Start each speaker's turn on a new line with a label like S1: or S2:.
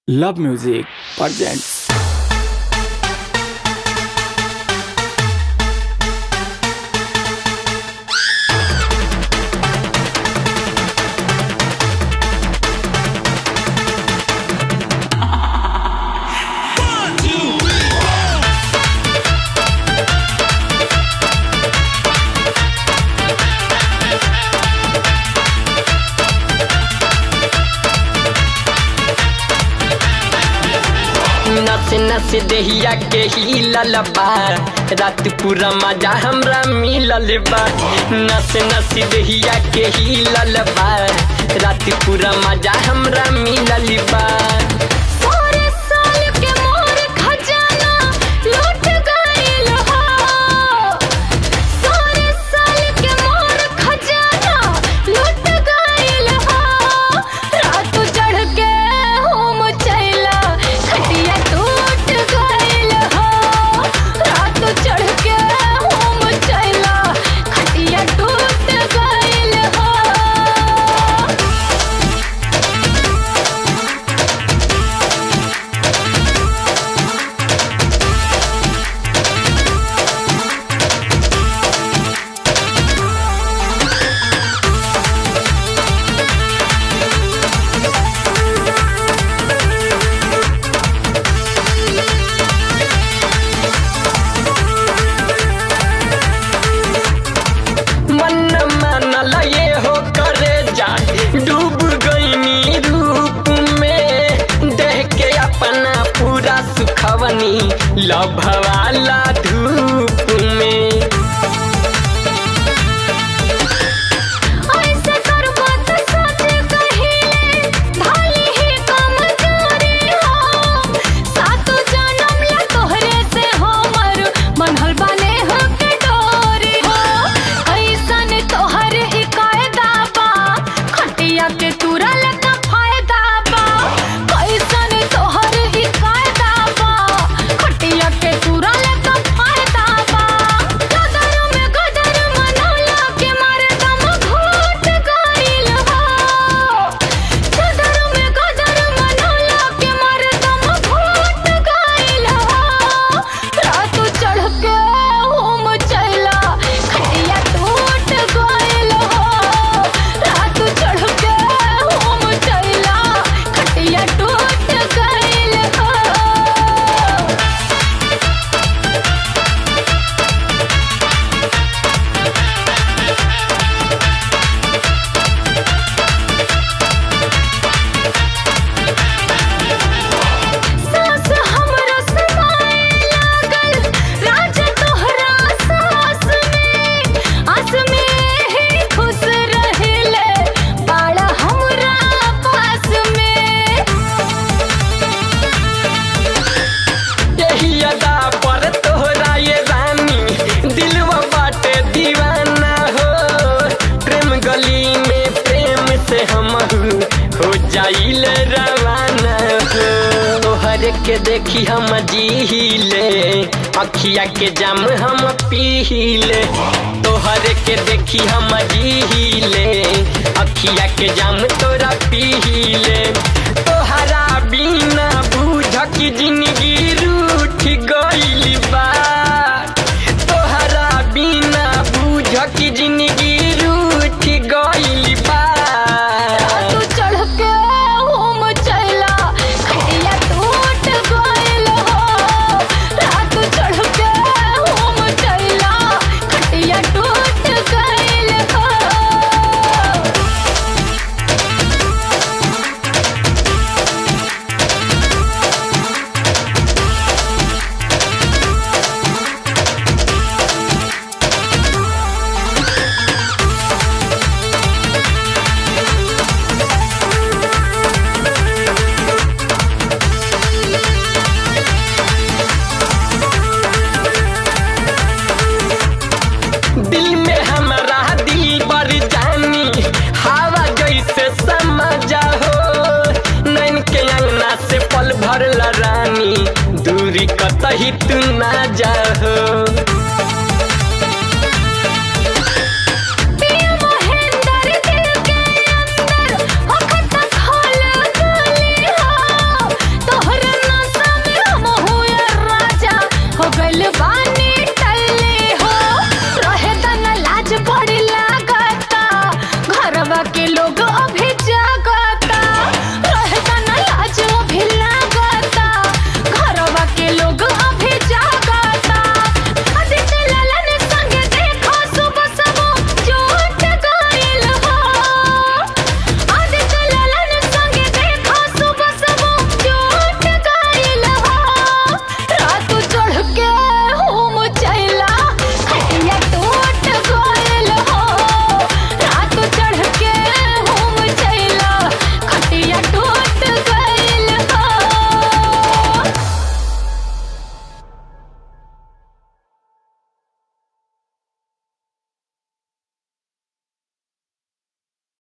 S1: Love Music presents
S2: नस नस देहिया के ही ललबा रात पूरा मजा हमरा मिलल बा नस नस देहिया के ही ललबा रात पूरा मजा हमरा मिलल बा
S3: सारे साल के मोर खजाना लूट गइल हो सारे साल के मोर खजाना लूट गइल हो रात चढ़ के होम चैला खटिया टूट गइल हो रात चढ़ के होम चैला खटिया टूट गइल हो
S2: मन मानल ये हो करे जा डूब गईनी रूप में देह के अपना पूरा सुखवनी लभवाला धूप में
S3: ऐसे करबो त सच कहिले भले ही कमजोरी हो सातो जन्म ला तोहरे से हमर मनहल बने हो के डोरी हो ऐसन तोहर ही कायदा बा खटिया के तुरल का फायदा बा कैसन तोहर ही कायदा बा खटिया के तुरल का फायदा बा गदर में गदर मनौला के मारे दम घोट गइल हो गदर में गदर मनौला के मारे दम घोट गइल हो रात चढ़ के होम चला खटिया टूट गइल हो रात चढ़ के होम चला खटिया टूट गइल हो सास हमरा समाए लागल राज तोहरा सास में आस में ही खुश रहिले बाड़ा हमरा पास में
S2: यही अदा पर तोहरा ये रानी दिलवा बाटे दीवाना हो प्रेम गली में प्रेम से हम हो जाइल रवाना हो तोहर के देखी हम जीले अखिया के जाम हम पीले तोहर के देखी हम जीले अखिया के जाम तोरा पीले तोहरा बिना बूझ की जिंदगी रूठ गइल बा तोहरा बिना बूझ की जिंदगी रूठ गइल बा
S3: तू चढ़ के होम चला खटिया टूट गइल हो रात चढ़ के होम चला खटिया टूट गइल हो
S2: दिल में हमारा दिल बर जानी हवा जैसे समझा हो नैन के अंगना से पल भर रानी दूरी कतही तू ना जा हो